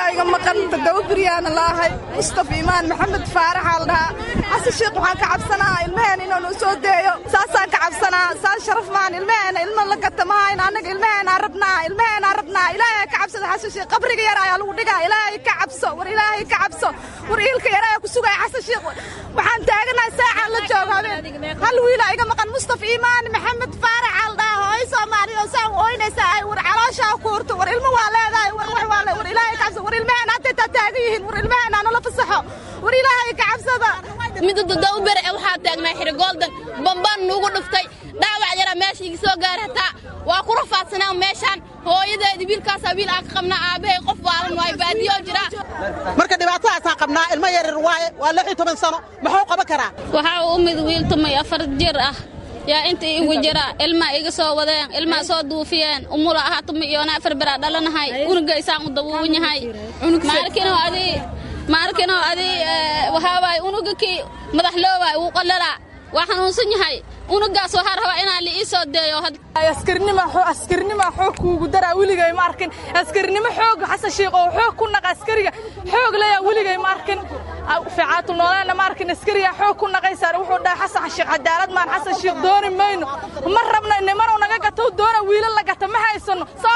iga maqan toddoba biryaana laahay mustafa imaan maxamed faaraxaa la dhahaa xasan sheekh waxaan ka cabsanaa ilmaheena inuu noo soo deeyo saasaan ka cabsanaa saas sharaf maan ilmaheena ilma la gata mahayn annaga ilmaheenaa rabnaa ilmaheenaa rabnaa ilaahay ka cabsada xasan sheekh qabriga yar ayaa lagu dhigaa ilaahay ka cabso war ilaahay ka cabso war iilka yar ayaa ku sugaya xasan sheekh waxaan taaganahay saacaan la joogo habeen hal wiila iga maqan mustafa imaan maxamed faaraxaa la dhahaa hooyo soomaaliya oo saan ooynaysa ay war calooshaa ku hurto war ilmo waa leedahay war wax waa le war ilaahay ka cabso war ilmaheena hadday taa taagan yihiin war ilmaheena nala fasaxo war ilaahay ka cabsada midda toddoba bere ee waxaa taagnaa xiri gooldan bambaan nuugu dhuftay dhaawac yaraa meesha iga soo gaara hataa waa ku rafaadsanaa meeshaan hooyadeedi wiilkaasaa wiil aan ka qabnaa aabbahay qof waalan waay baadiyo jiraa marka dhibaatadaasaan qabnaa ilmo yaryar waaye waa lix iyo toban sano muxuu qaban karaa waxaa u mid wiil tumay afar jir ah yaa inta igu jira ilmaa iga soo wadeen ilmaa soo duufiyeen umula ahaa tumi iyoona afar beraa dhalanahay unugaysaan u dabuuban yahay maalkinoo adii maalkinoo adii waxaa waaye unuga kii madaxloowaay wuu qalalaa waa xanuunsan yahay unugaas waxaa rabaa inaan la ii soo deeyo askarnima xoog kuugu daraa weligay ma arkin askarnimo xoog xasan sheekh oo xoog ku naqa askariga xoog leeyaa weligay ma arkin fiicaatul noolaana ma arkin askariga xoog ku naqaysaa wuxuu dhahay xasan sheekh cadaalad maan xasan sheekh dooni mayno ma rabna nimanuu naga gato doona wiilal la gata ma haysano